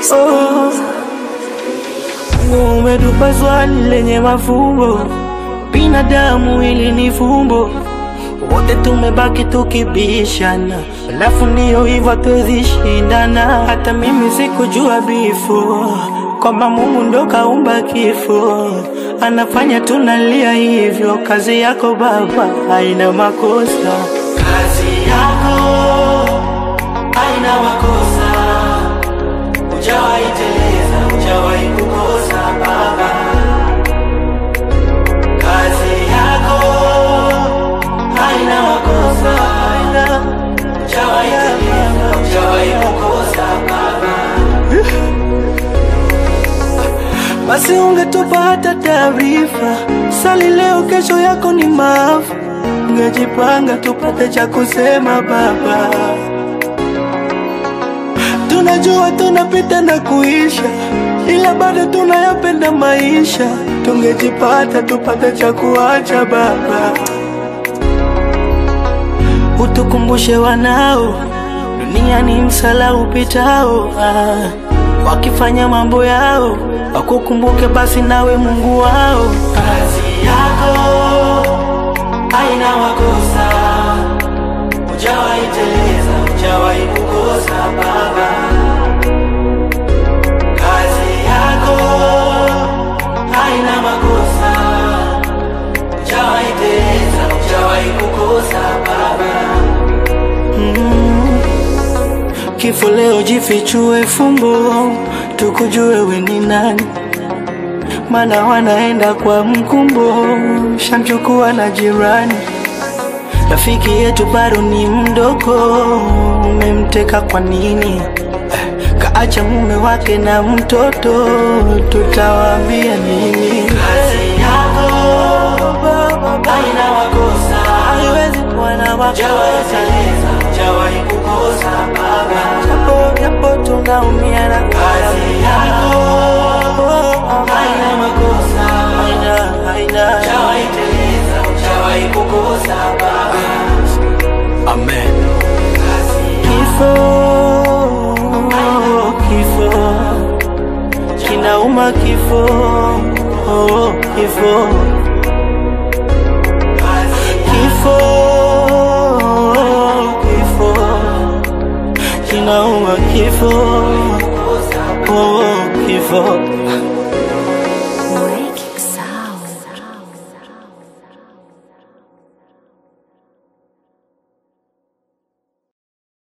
Oh, Mungu umetupa swali lenye mafumbo, binadamu hili ni fumbo, wote tumebaki tukibishana, alafu ndiyo hivyo hatuwezi shindana. Hata mimi sikujua bifo kwamba Mungu ndo kaumba kifo, anafanya tunalia hivyo. Kazi yako Baba haina makosa, kazi yako haina makosa Hujawahi teleza, hujawahi kukosa Baba. Kazi yako haina makosa, haina. Hujawahi teleza, hujawahi kukosa Baba. Basi ungetupa hata taarifa, sali leo, kesho yako ni maafa. Ungejipanga tupate cha kusema Baba. Tunajua tunapita na kuisha, ila bado tunayapenda maisha. Tungejipata tupate cha kuacha Baba, utukumbushe wanao, dunia ni msala upitao. Ah, wakifanya mambo yao wakukumbuke basi nawe Mungu wao. Kazi yako haina makosa, hujawahi teleza, hujawahi kukosa Baba. Kazi yako haina makosa, hujawahi teleza, hujawahi kukosa Baba. Mm. Kifo leo jifichue fumbo, tukujue we ni nani, mana wanaenda kwa mkumbo, shamchukua na jirani. Rafiki yetu bado ni mdogo, umemteka kwa nini? Eh, Kaacha mume wake na mtoto, tutawaambia nini? Kazi yako haina makosa, haiwezi kuwa na makosa. Hujawahi kukosa Baba, japo japo tunaumia na kazi yako haina makosa, haina haina, hujawahi teleza, hujawahi kukosa Baba. Amen. Kifo, kifo, kinauma kifo, oh, kifo, kifo, kifo, kinauma kifo, oh, kifo.